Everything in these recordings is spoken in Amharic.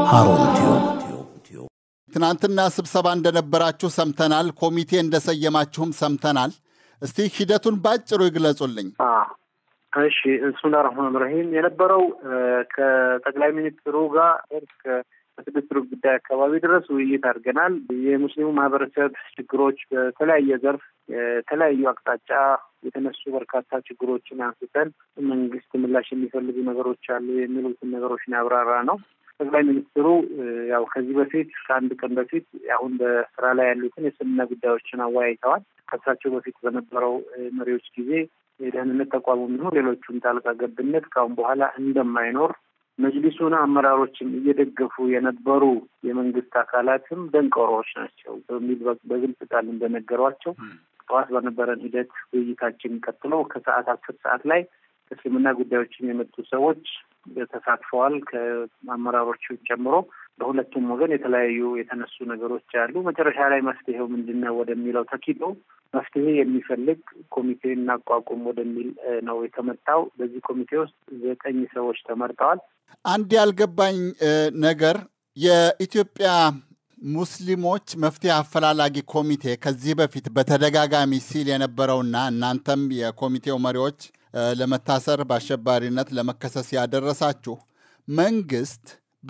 ሃሩን ትናንትና ስብሰባ እንደነበራችሁ ሰምተናል። ኮሚቴ እንደሰየማችሁም ሰምተናል። እስቲ ሂደቱን ባጭሩ ይግለጹልኝ። እሺ ብስሚላህ ረህማን ረሂም የነበረው ከጠቅላይ ሚኒስትሩ ጋር እስከ ስድስት ሩብ ጉዳይ አካባቢ ድረስ ውይይት አድርገናል። የሙስሊሙ ማህበረሰብ ችግሮች በተለያየ ዘርፍ የተለያዩ አቅጣጫ የተነሱ በርካታ ችግሮችን አንስተን መንግስት ምላሽ የሚፈልጉ ነገሮች አሉ የሚሉትን ነገሮችን ያብራራ ነው። ጠቅላይ ሚኒስትሩ ያው ከዚህ በፊት ከአንድ ቀን በፊት አሁን በስራ ላይ ያሉትን የስምና ጉዳዮችን አወያይተዋል። ከእሳቸው በፊት በነበረው መሪዎች ጊዜ የደህንነት ተቋሙ የሚሆን ሌሎቹም ጣልቃ ገብነት ከአሁን በኋላ እንደማይኖር መጅሊሱን አመራሮችን እየደገፉ የነበሩ የመንግስት አካላትም ደንቀሮዎች ናቸው በሚል በግልጽ ቃል እንደነገሯቸው ጠዋት በነበረን ሂደት ውይይታችን ቀጥሎ ከሰዓት አስር ሰዓት ላይ እስልምና ጉዳዮችን የመጡ ሰዎች ተሳትፈዋል። ከአመራሮቹ ጨምሮ በሁለቱም ወገን የተለያዩ የተነሱ ነገሮች አሉ። መጨረሻ ላይ መፍትሄው ምንድን ነው ወደሚለው ተኪዶ መፍትሄ የሚፈልግ ኮሚቴ እናቋቁም ወደሚል ነው የተመጣው። በዚህ ኮሚቴ ውስጥ ዘጠኝ ሰዎች ተመርጠዋል። አንድ ያልገባኝ ነገር የኢትዮጵያ ሙስሊሞች መፍትሄ አፈላላጊ ኮሚቴ ከዚህ በፊት በተደጋጋሚ ሲል የነበረውና እናንተም የኮሚቴው መሪዎች ለመታሰር በአሸባሪነት ለመከሰስ ያደረሳችሁ መንግስት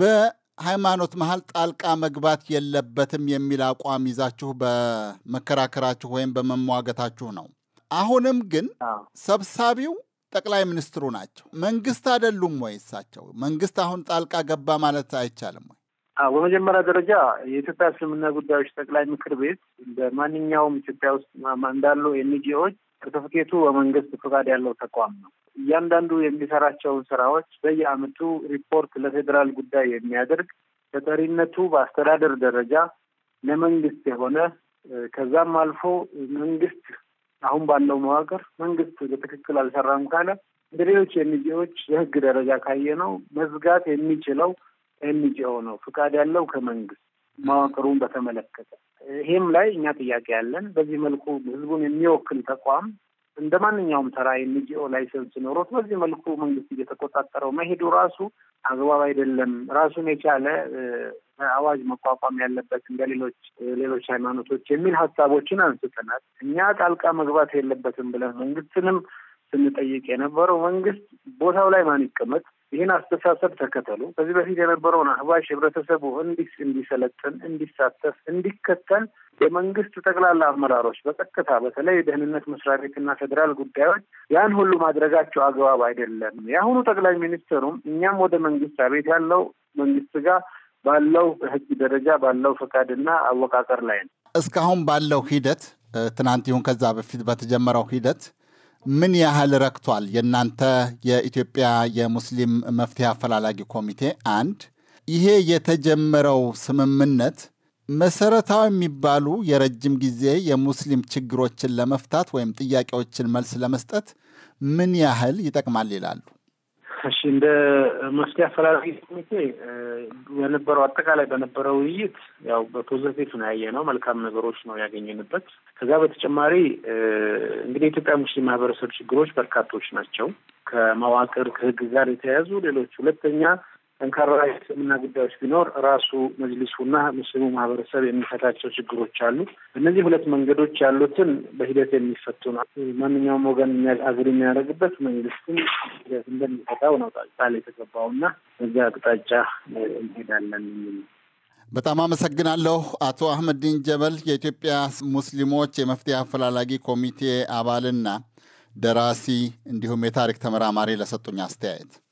በሃይማኖት መሀል ጣልቃ መግባት የለበትም የሚል አቋም ይዛችሁ በመከራከራችሁ ወይም በመሟገታችሁ ነው። አሁንም ግን ሰብሳቢው ጠቅላይ ሚኒስትሩ ናቸው። መንግስት አይደሉም ወይ? እሳቸው መንግስት አሁን ጣልቃ ገባ ማለት አይቻልም ወይ? በመጀመሪያ ደረጃ የኢትዮጵያ እስልምና ጉዳዮች ጠቅላይ ምክር ቤት በማንኛውም ኢትዮጵያ ውስጥ እንዳሉ ኤንጂኦዎች ሰርተፍኬቱ በመንግስት ፈቃድ ያለው ተቋም ነው። እያንዳንዱ የሚሰራቸውን ስራዎች በየአመቱ ሪፖርት ለፌዴራል ጉዳይ የሚያደርግ ተጠሪነቱ በአስተዳደር ደረጃ ለመንግስት የሆነ ከዛም አልፎ መንግስት አሁን ባለው መዋቅር መንግስት በትክክል አልሰራም ካለ እንደ ሌሎች ኤንጂኦዎች የህግ ደረጃ ካየ ነው መዝጋት የሚችለው ኤንጂኦ ነው፣ ፍቃድ ያለው ከመንግስት መዋቅሩን በተመለከተ ይሄም ላይ እኛ ጥያቄ ያለን በዚህ መልኩ ህዝቡን የሚወክል ተቋም እንደ ማንኛውም ተራ ኤንጂኦ ላይሰንስ ኖሮት በዚህ መልኩ መንግስት እየተቆጣጠረው መሄዱ ራሱ አግባብ አይደለም። ራሱን የቻለ አዋጅ መቋቋም ያለበት እንደ ሌሎች ሌሎች ሃይማኖቶች የሚል ሀሳቦችን አንስተናል። እኛ ጣልቃ መግባት የለበትም ብለን መንግስትንም ስንጠይቅ የነበረው መንግስት ቦታው ላይ ማን ይቀመጥ ይህን አስተሳሰብ ተከተሉ። ከዚህ በፊት የነበረውን አህባሽ ህብረተሰቡ እንዲስ እንዲሰለጥን፣ እንዲሳተፍ፣ እንዲከተል የመንግስት ጠቅላላ አመራሮች በቀጥታ በተለይ የደህንነት መስሪያ ቤትና ፌዴራል ጉዳዮች ያን ሁሉ ማድረጋቸው አግባብ አይደለም። የአሁኑ ጠቅላይ ሚኒስትሩም እኛም ወደ መንግስት አቤት ያለው መንግስት ጋር ባለው በህግ ደረጃ ባለው ፈቃድና አወቃቀር ላይ ነው። እስካሁን ባለው ሂደት ትናንት ይሁን ከዛ በፊት በተጀመረው ሂደት ምን ያህል ረክቷል? የእናንተ የኢትዮጵያ የሙስሊም መፍትሄ አፈላላጊ ኮሚቴ አንድ ይሄ የተጀመረው ስምምነት መሰረታዊ የሚባሉ የረጅም ጊዜ የሙስሊም ችግሮችን ለመፍታት ወይም ጥያቄዎችን መልስ ለመስጠት ምን ያህል ይጠቅማል ይላሉ? እሺ እንደ መፍትሄ አፈላላጊ ኮሚቴ በነበረው አጠቃላይ በነበረው ውይይት ያው በፖዘቲቭ ነው ያየነው፣ መልካም ነገሮች ነው ያገኘንበት። ከዛ በተጨማሪ እንግዲህ የኢትዮጵያ ሙስሊም ማህበረሰብ ችግሮች በርካቶች ናቸው፣ ከመዋቅር ከህግ ጋር የተያያዙ ሌሎች። ሁለተኛ ጠንካራ የእስልምና ጉዳዮች ቢኖር ራሱ መጅሊሱና ሙስሊሙ ማህበረሰብ የሚፈታቸው ችግሮች አሉ። እነዚህ ሁለት መንገዶች ያሉትን በሂደት የሚፈቱ ነው። ማንኛውም ወገን አግር የሚያደርግበት መንግስትም ሂደት እንደሚፈታው ነው ቃል የተገባው እና በዚያ አቅጣጫ እንሄዳለን የሚል በጣም አመሰግናለሁ። አቶ አህመዲን ጀበል የኢትዮጵያ ሙስሊሞች የመፍትሄ አፈላላጊ ኮሚቴ አባልና ደራሲ እንዲሁም የታሪክ ተመራማሪ ለሰጡኝ አስተያየት